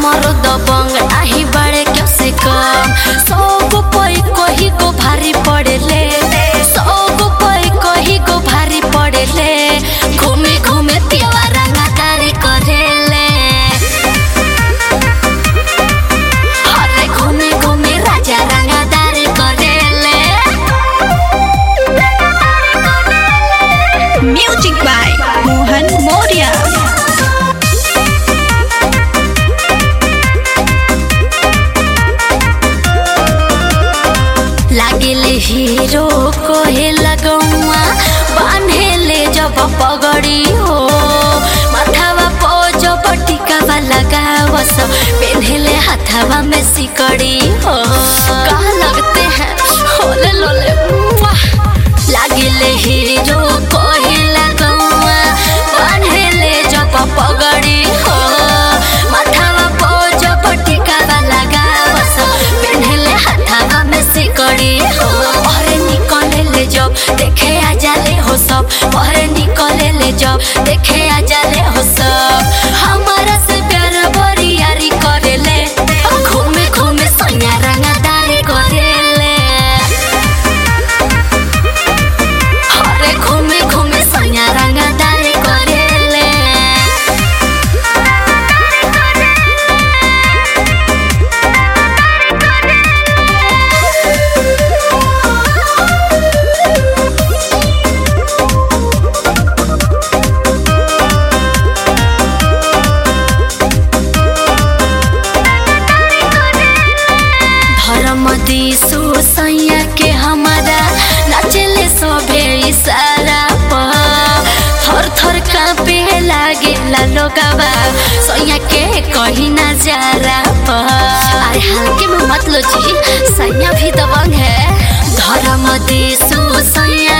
हमरो दबंग नाही बड़े क्यों से कम सौ गो पई कही गो भारी पड़ेले सौ गो पई कही गो भारी पड़ेले घूमे घूमे पियवा रंगादारी करेले अरे घूमे घूमे राजा रंगादारी करेले Music by Mohan Moria. लागेले हीरो कोहे लगौआ बान्हेले जब पगड़ी हो माथावा पो जब टिकावा लगावस पेन्हेले हाथावा में सिकड़ी हो कहाँ लगते हैं होले लोले वाह लागेले हीरो कोहे लगौआ बान्हेले जब पगड़ी हो माथावा पो जब टिकावा लगावस पेन्हेले हाथावा में सिकड़ी हो पहरे निकले ले जब देखे आ जाले हो सब पहरे निकले ले जब देखे आ जाले हो सब हमारा से प्यार बरियारी करेले घूमे घूमे सैया रंगदारी करेले अरे घूमे घूमे सैया रंगदारी करेले धर्म दिसो सैया के हमारा नाचेले सभे इशारा पर थर थर कांपे लागे ला लोगवा सैया के कहीं ना जारा पर अरे हल्के में मत लो जी सैया भी दबंग है धर्म दिसो सैया